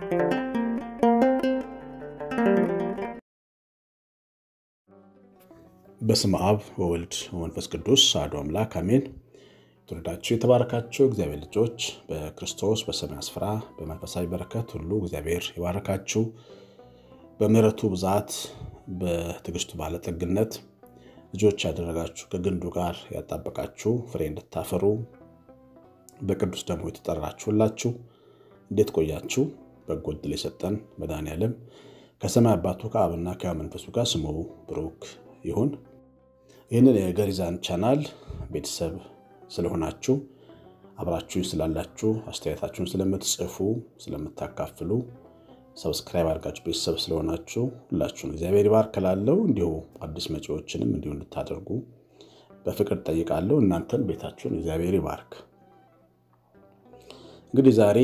በስመ አብ ወወልድ ወመንፈስ ቅዱስ አሐዱ አምላክ አሜን። የተወደዳችሁ የተባረካችሁ እግዚአብሔር ልጆች በክርስቶስ በሰማይ ስፍራ በመንፈሳዊ በረከት ሁሉ እግዚአብሔር ይባረካችሁ። በምሕረቱ ብዛት በትዕግስቱ ባለጠግነት ልጆች ያደረጋችሁ ከግንዱ ጋር ያጣበቃችሁ ፍሬ እንድታፈሩ በቅዱስ ደግሞ የተጠራችሁላችሁ እንዴት ቆያችሁ? በጎ ዕድል የሰጠን መድኃኔዓለም ከሰማይ አባቱ ከአብና ከመንፈሱ ጋር ስሙ ብሩክ ይሁን። ይህንን የገሪዛን ቻናል ቤተሰብ ስለሆናችሁ አብራችሁን ስላላችሁ አስተያየታችሁን ስለምትጽፉ ስለምታካፍሉ ሰብስክራይብ አድርጋችሁ ቤተሰብ ስለሆናችሁ ሁላችሁን እግዚአብሔር ይባርክ እላለሁ። እንዲሁ አዲስ መጪዎችንም እንዲሁ እንድታደርጉ በፍቅር ጠይቃለሁ። እናንተን ቤታችሁን እግዚአብሔር ይባርክ። እንግዲህ ዛሬ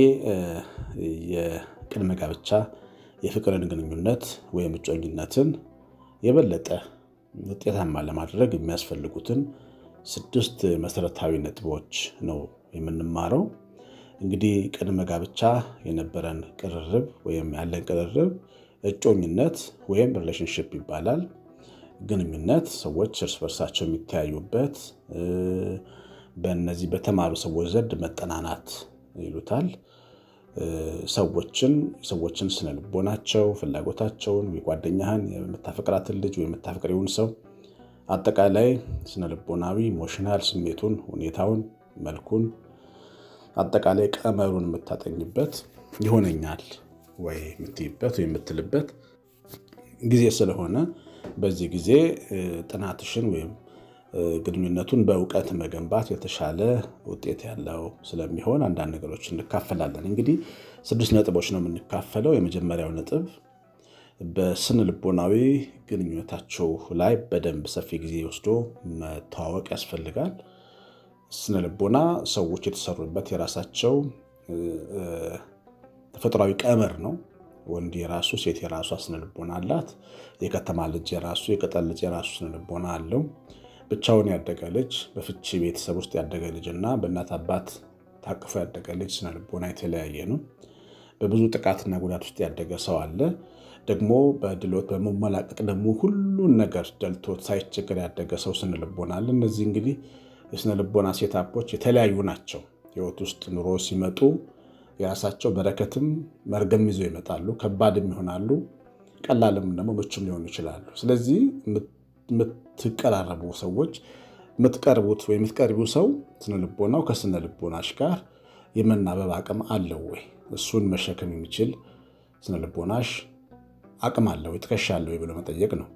የቅድመ ጋብቻ የፍቅርን ግንኙነት ወይም እጮኝነትን የበለጠ ውጤታማ ለማድረግ የሚያስፈልጉትን ስድስት መሰረታዊ ነጥቦች ነው የምንማረው። እንግዲህ ቅድመ ጋብቻ የነበረን ቅርርብ ወይም ያለን ቅርርብ እጮኝነት ወይም ሪሌሽንሽፕ ይባላል። ግንኙነት ሰዎች እርስ በርሳቸው የሚተያዩበት በእነዚህ በተማሩ ሰዎች ዘንድ መጠናናት ይሉታል። ሰዎችን ሰዎችን ስነልቦናቸው፣ ፍላጎታቸውን፣ የጓደኛህን የምታፈቅራትን ልጅ ወይ የምታፈቅሪውን ሰው አጠቃላይ ስነልቦናዊ ኢሞሽናል ስሜቱን፣ ሁኔታውን፣ መልኩን አጠቃላይ ቀመሩን የምታጠኝበት ይሆነኛል ወይ የምትይበት ወይ የምትልበት ጊዜ ስለሆነ በዚህ ጊዜ ጥናትሽን ወይም ግንኙነቱን በእውቀት መገንባት የተሻለ ውጤት ያለው ስለሚሆን አንዳንድ ነገሮች እንካፈላለን። እንግዲህ ስድስት ነጥቦች ነው የምንካፈለው። የመጀመሪያው ነጥብ በስነ ልቦናዊ ግንኙነታቸው ላይ በደንብ ሰፊ ጊዜ ወስዶ መተዋወቅ ያስፈልጋል። ስነ ልቦና ሰዎች የተሰሩበት የራሳቸው ተፈጥሯዊ ቀመር ነው። ወንድ የራሱ ሴት የራሷ ስነ ልቦና አላት። የከተማ ልጅ የራሱ የገጠር ልጅ የራሱ ስነ ልቦና አለው። ብቻውን ያደገ ልጅ በፍቺ ቤተሰብ ውስጥ ያደገ ልጅ እና በእናት አባት ታቅፎ ያደገ ልጅ ስነ ልቦና የተለያየ ነው። በብዙ ጥቃትና ጉዳት ውስጥ ያደገ ሰው አለ። ደግሞ በድሎት በመመላቀቅ ደግሞ ሁሉን ነገር ደልቶት ሳይቸገር ያደገ ሰው ስነ ልቦና አለ። እነዚህ እንግዲህ የስነ ልቦና ሴታፖች የተለያዩ ናቸው። ህይወት ውስጥ ኑሮ ሲመጡ የራሳቸው በረከትም መርገም ይዘው ይመጣሉ። ከባድም ይሆናሉ፣ ቀላልም ደግሞ ምቹም ሊሆኑ ይችላሉ። ስለዚህ የምትቀራረቡ ሰዎች የምትቀርቡት ወይ የምትቀርቢው ሰው ስነ ልቦናው ከስነ ልቦናሽ ጋር የመናበብ አቅም አለው ወይ? እሱን መሸከም የሚችል ስነ ልቦናሽ አቅም አለው ወይ? ትከሻ አለው ወይ ብሎ መጠየቅ ነው።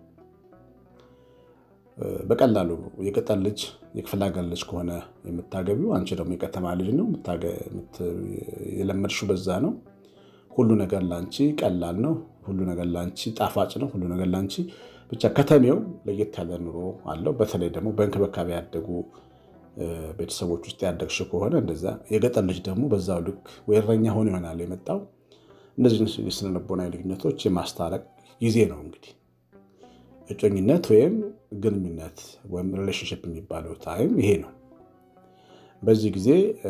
በቀላሉ የገጠር ልጅ የክፍለ ሀገር ልጅ ከሆነ የምታገቢው፣ አንቺ ደግሞ የከተማ ልጅ ነው የለመድሽው፣ በዛ ነው። ሁሉ ነገር ላንቺ ቀላል ነው። ሁሉ ነገር ላንቺ ጣፋጭ ነው። ሁሉ ነገር ላንቺ ብቻ ከተሜው ለየት ያለ ኑሮ አለው። በተለይ ደግሞ በእንክብካቤ ያደጉ ቤተሰቦች ውስጥ ያደግሽ ከሆነ እንደዛ። የገጠር ልጅ ደግሞ በዛው ልክ ወይ እረኛ ሆኖ ይሆናል የመጣው። እነዚህ የስነ ልቦናዊ ልዩነቶች የማስታረቅ ጊዜ ነው እንግዲህ እጮኝነት ወይም ግንኙነት ወይም ሪሌሽንሽፕ የሚባለው ታይም ይሄ ነው። በዚህ ጊዜ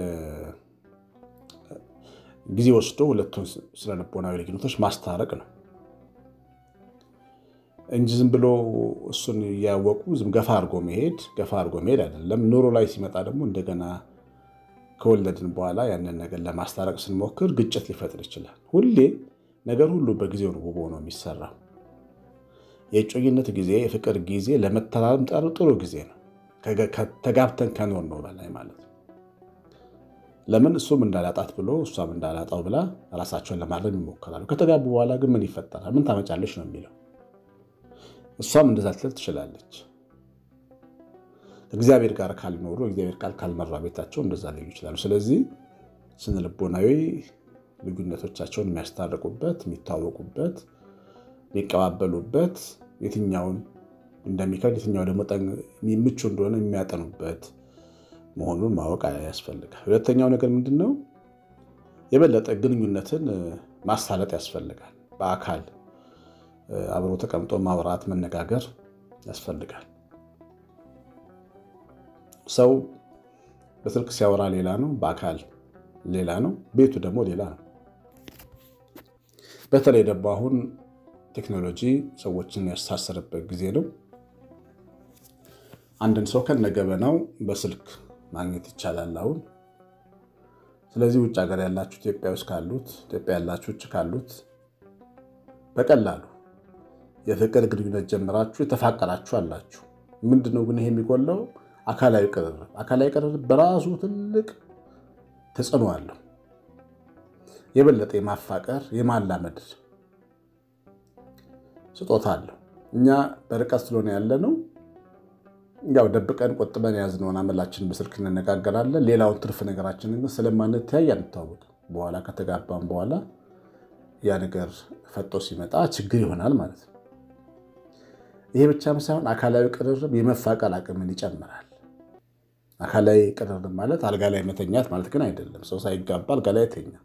ጊዜ ወስዶ ሁለቱን ስነ ልቦናዊ ልዩነቶች ማስታረቅ ነው እንጂ ዝም ብሎ እሱን እያወቁ ዝም ገፋ አድርጎ መሄድ ገፋ አድርጎ መሄድ አይደለም። ኑሮ ላይ ሲመጣ ደግሞ እንደገና ከወለድን በኋላ ያንን ነገር ለማስታረቅ ስንሞክር ግጭት ሊፈጥር ይችላል። ሁሌ ነገር ሁሉ በጊዜው ነው ውቦ ነው የሚሰራው። የእጮኝነት ጊዜ የፍቅር ጊዜ ለመተማመን ጥሩ ጊዜ ነው። ተጋብተን ከኖር ነው በላይ ማለት ነው። ለምን እሱም እንዳላጣት ብሎ እሷም እንዳላጣው ብላ ራሳቸውን ለማድረግ ይሞክራሉ። ከተጋቡ በኋላ ግን ምን ይፈጠራል? ምን ታመጫለች ነው የሚለው እሷም እንደዛ ልትል ትችላለች። እግዚአብሔር ጋር ካልኖሩ እግዚአብሔር ቃል ካልመራ ቤታቸው እንደዛ ሊሉ ይችላሉ። ስለዚህ ስነ ልቦናዊ ልዩነቶቻቸውን የሚያስታርቁበት፣ የሚታወቁበት፣ የሚቀባበሉበት የትኛውን እንደሚከብድ የትኛው ደግሞ ምቹ እንደሆነ የሚያጠኑበት መሆኑን ማወቅ ያስፈልጋል። ሁለተኛው ነገር ምንድን ነው? የበለጠ ግንኙነትን ማሳለጥ ያስፈልጋል። በአካል አብሮ ተቀምጦ ማውራት፣ መነጋገር ያስፈልጋል። ሰው በስልክ ሲያወራ ሌላ ነው፣ በአካል ሌላ ነው፣ ቤቱ ደግሞ ሌላ ነው። በተለይ ደግሞ አሁን ቴክኖሎጂ ሰዎችን ያስተሳሰረበት ጊዜ ነው። አንድን ሰው ከነገበናው በስልክ ማግኘት ይቻላል አሁን። ስለዚህ ውጭ ሀገር ያላችሁ ኢትዮጵያ ውስጥ ካሉት ኢትዮጵያ ያላችሁ ውጭ ካሉት በቀላሉ የፍቅር ግንኙነት ጀምራችሁ የተፋቀራችሁ አላችሁ። ምንድነው ግን ይሄ የሚጎለው? አካላዊ ቅርርብ። አካላዊ ቅርርብ በራሱ ትልቅ ተጽዕኖ አለው። የበለጠ የማፋቀር የማላመድ ስጦታ አለው። እኛ በርቀት ስለሆነ ያለ ነው ያው ደብቀን ቆጥበን የያዝነውን አመላችን በስልክ እንነጋገራለን። ሌላውን ትርፍ ነገራችንን ግን ስለማንተያይ አንተዋወቅም። በኋላ ከተጋባም በኋላ ያ ነገር ፈጦ ሲመጣ ችግር ይሆናል ማለት ነው። ይሄ ብቻም ሳይሆን አካላዊ ቅርርብ የመፋቀር አቅምን ይጨምራል። አካላዊ ቅርርብ ማለት አልጋ ላይ መተኛት ማለት ግን አይደለም። ሰው ሳይጋባ አልጋ ላይ ተኛ፣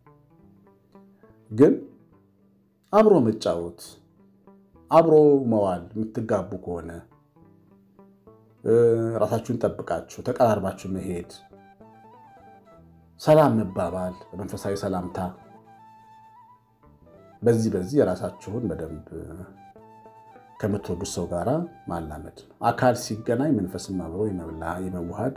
ግን አብሮ መጫወት፣ አብሮ መዋል የምትጋቡ ከሆነ ራሳችሁን ጠብቃችሁ ተቀራርባችሁ መሄድ፣ ሰላም መባባል፣ በመንፈሳዊ ሰላምታ በዚህ በዚህ የራሳችሁን በደንብ ከምትወዱት ሰው ጋር ማላመድ ነው። አካል ሲገናኝ መንፈስም አብሮ የመዋሃድ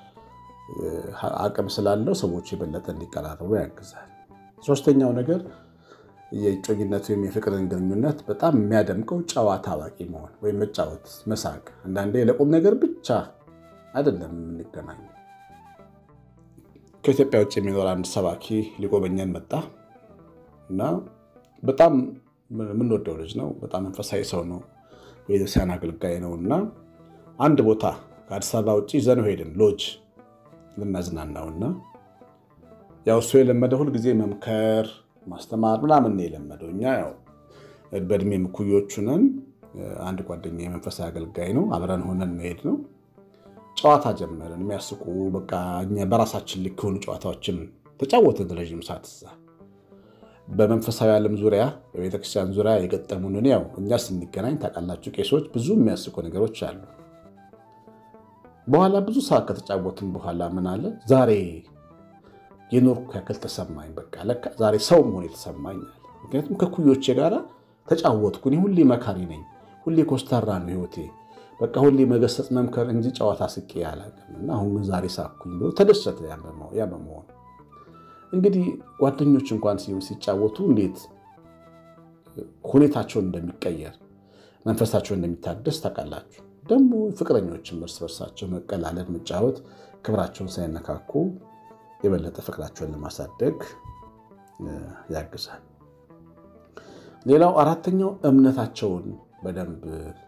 አቅም ስላለው ሰዎች የበለጠ እንዲቀራረቡ ያግዛል። ሶስተኛው ነገር የእጮኝነት ወይም የፍቅርን ግንኙነት በጣም የሚያደምቀው ጨዋታ አዋቂ መሆን ወይም መጫወት፣ መሳቅ። አንዳንዴ ለቁም ነገር ብቻ አይደለም የምንገናኝ። ከኢትዮጵያ ውጭ የሚኖር አንድ ሰባኪ ሊጎበኘን መጣ እና በጣም የምንወደው ልጅ ነው። በጣም መንፈሳዊ ሰው ነው። ቤተክርስቲያን አገልጋይ ነው እና አንድ ቦታ ከአዲስ አበባ ውጭ ይዘነው ሄድን ሎጅ ልናዝናናውና ያው እሱ የለመደ ሁልጊዜ መምከር ማስተማር ምናምን የለመደው። እኛ ያው በእድሜ ምኩዮቹ ነን። አንድ ጓደኛ የመንፈሳዊ አገልጋይ ነው። አብረን ሆነን መሄድ ነው። ጨዋታ ጀመርን። የሚያስቁ በቃ እኛ በራሳችን ልክ የሆኑ ጨዋታዎችን ተጫወትን ረዥም ሰዓት እዛ በመንፈሳዊ ዓለም ዙሪያ በቤተክርስቲያን ዙሪያ የገጠሙንን ያው እኛ ስንገናኝ ታውቃላችሁ፣ ቄሶች ብዙ የሚያስቁ ነገሮች አሉ። በኋላ ብዙ ሰዓት ከተጫወትን በኋላ ምን አለ ዛሬ የኖርኩ ያክል ተሰማኝ። በቃ ለካ ዛሬ ሰው መሆን የተሰማኝ አለ። ምክንያቱም ከኩዮቼ ጋር ተጫወትኩ። እኔ ሁሌ መካሪ ነኝ፣ ሁሌ ኮስታራ ነው ህይወቴ። በቃ ሁሌ መገሰጽ መምከር እንጂ ጨዋታ ስቄ አላውቅም እና አሁን ግን ዛሬ ሳኩኝ ብሎ ተደሰተ። ያ በመሆኑ እንግዲህ ጓደኞች እንኳን ሲጫወቱ እንዴት ሁኔታቸውን እንደሚቀየር መንፈሳቸውን እንደሚታደስ ታውቃላችሁ። ደግሞ ፍቅረኞችም እርስ በርሳቸው መቀላለድ፣ መጫወት ክብራቸውን ሳይነካኩ የበለጠ ፍቅራቸውን ለማሳደግ ያግዛል። ሌላው አራተኛው እምነታቸውን በደንብ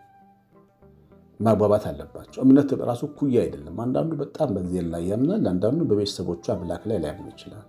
ማግባባት አለባቸው። እምነት ራሱ እኩያ አይደለም። አንዳንዱ በጣም በእግዚአብሔር ላይ ያምናል፣ አንዳንዱ በቤተሰቦቹ አምላክ ላይ ሊያምን ይችላል።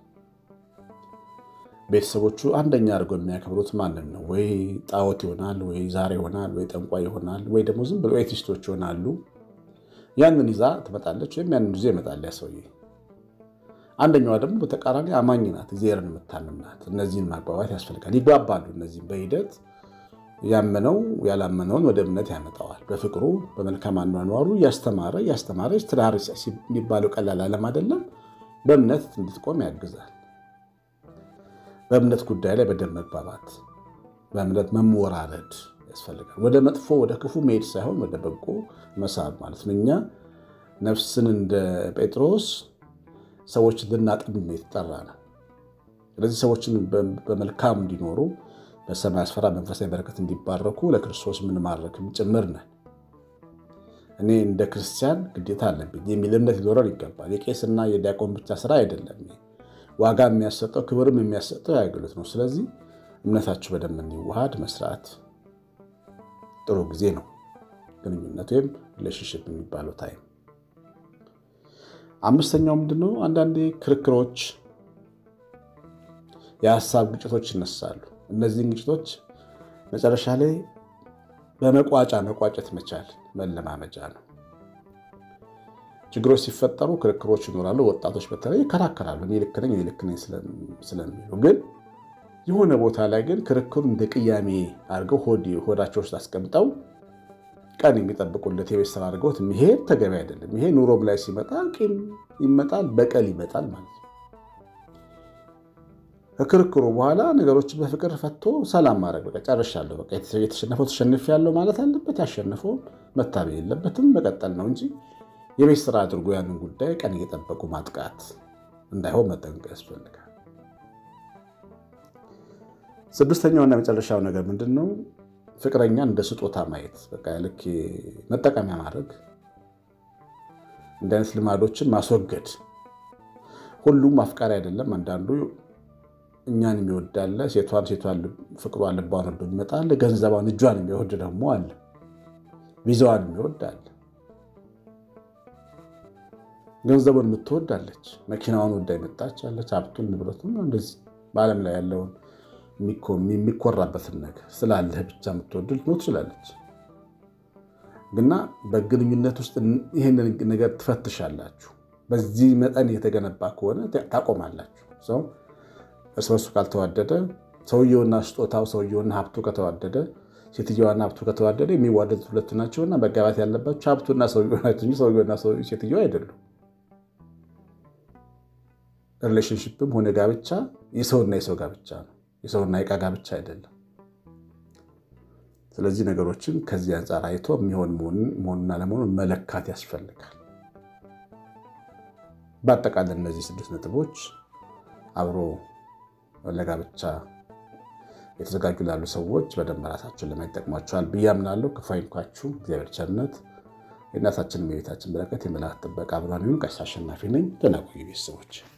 ቤተሰቦቹ አንደኛ አድርገው የሚያከብሩት ማንን ነው? ወይ ጣዖት ይሆናል፣ ወይ ዛር ይሆናል፣ ወይ ጠንቋይ ይሆናል፣ ወይ ደግሞ ዝም ብሎ ኤቲስቶች ይሆናሉ። ያንን ይዛ ትመጣለች፣ ወይም ያንን ይዞ ይመጣል ያ ሰውዬ። አንደኛዋ ደግሞ በተቃራኒ አማኝ ናት፣ እግዚአብሔርን የምታምን ናት። እነዚህን ማግባባት ያስፈልጋል። ይግባባሉ። እነዚህም በሂደት ያመነው ያላመነውን ወደ እምነት ያመጣዋል። በፍቅሩ በመልካም አኗኗሩ እያስተማረ እያስተማረች ትዳር የሚባለው ቀላል ዓለም አይደለም። በእምነት እንድትቆም ያግዛል። በእምነት ጉዳይ ላይ በደንብ መግባባት፣ በእምነት መሞራረድ ያስፈልጋል። ወደ መጥፎ ወደ ክፉ መሄድ ሳይሆን ወደ በጎ መሳብ ማለት ነው። እኛ ነፍስን እንደ ጴጥሮስ ሰዎች ልናጠምም የተጠራ ነው። ስለዚህ ሰዎችን በመልካም እንዲኖሩ በሰማይ አስፈራ መንፈሳዊ በረከት እንዲባረኩ ለክርስቶስ የምንማረክም ጭምር ነን። እኔ እንደ ክርስቲያን ግዴታ አለብኝ የሚል እምነት ሊኖረን ይገባል። የቄስና የዲያቆን ብቻ ስራ አይደለም። ዋጋ የሚያሰጠው ክብርም የሚያሰጠው የአገልግሎት ነው። ስለዚህ እምነታችሁ በደንብ እንዲዋሃድ መስራት ጥሩ ጊዜ ነው። ግንኙነት ወይም ሪሌሽንሽፕ የሚባለው ታይም። አምስተኛው ምንድነው? አንዳንዴ ክርክሮች፣ የሀሳብ ግጭቶች ይነሳሉ። እነዚህን ግጭቶች መጨረሻ ላይ በመቋጫ መቋጨት መቻል መለማመጃ ነው። ችግሮች ሲፈጠሩ ክርክሮች ይኖራሉ። ወጣቶች በተለይ ይከራከራሉ። እኔ ልክ ነኝ፣ እኔ ልክ ነኝ ስለሚሉ ግን የሆነ ቦታ ላይ ግን ክርክሩ እንደ ቅያሜ አድርገው ሆዳቸው ውስጥ አስቀምጠው ቀን የሚጠብቁለት የቤት ስራ አድርገውት መሄድ ተገቢ አይደለም። ይሄ ኑሮም ላይ ሲመጣ ቂም ይመጣል፣ በቀል ይመጣል ማለት ነው። ከክርክሩ በኋላ ነገሮችን በፍቅር ፈቶ ሰላም ማድረግ በቃ ጨርሻለሁ፣ በቃ የተሸነፈው ተሸንፌያለሁ ማለት አለበት። ያሸነፈው መታበይ የለበትም መቀጠል ነው እንጂ የቤት ስራ አድርጎ ያንን ጉዳይ ቀን እየጠበቁ ማጥቃት እንዳይሆን መጠንቀቅ ያስፈልጋል። ስድስተኛውና የመጨረሻው ነገር ምንድን ነው? ፍቅረኛ እንደ ስጦታ ማየት፣ በቃ ልክ መጠቀሚያ ማድረግ፣ እንደ አይነት ልማዶችን ማስወገድ። ሁሉም አፍቃሪ አይደለም። አንዳንዱ እኛን የሚወዳለ ሴቷን ሴቷን ፍቅሯን ልቧን ወዶ ይመጣል። ገንዘቧን እጇን የሚወድ ደግሞ አለ። ቪዛዋን የሚወድ አለ። ገንዘቡን የምትወዳለች፣ መኪናዋን ወዳ የመጣች አለች። ሀብቱን ንብረቱን፣ እንደዚህ በዓለም ላይ ያለውን የሚኮራበትን ነገር ስላለህ ብቻ የምትወድ ልትኖር ትችላለች። ግና በግንኙነት ውስጥ ይህንን ነገር ትፈትሻላችሁ። በዚህ መጠን የተገነባ ከሆነ ታቆማላችሁ። ሰው እርስ በርሱ ካልተዋደደ ሰውየውና ስጦታው ሰውየውና ሀብቱ ከተዋደደ ሴትዮዋና ሀብቱ ከተዋደደ የሚዋደዱት ሁለቱ ናቸውና መጋባት ያለባቸው ሀብቱና ሰውየው ናቸው እንጂ ሰውየውና ሴትዮዋ አይደሉም። ሪሌሽንሽፕም ሆነ ጋብቻ የሰውና የሰው ጋብቻ ነው። የሰውና የዕቃ ጋብቻ አይደለም። ስለዚህ ነገሮችን ከዚህ አንጻር አይቶ የሚሆን መሆኑና ለመሆኑን መለካት ያስፈልጋል። በአጠቃላይ እነዚህ ስድስት ነጥቦች አብሮ ለጋብቻ የተዘጋጁ ላሉ ሰዎች በደንብ ራሳቸውን ለማይጠቅሟቸዋል ብዬ አምናለሁ። ክፉ አይንኳችሁ። እግዚአብሔር ቸርነት፣ የእናታችን የቤታችን በረከት፣ የመላእክት ጥበቃ አብሮን ይሁን። ቀሲስ አሸናፊ ነኝ። ደህና ቆዩ ቤተሰቦች።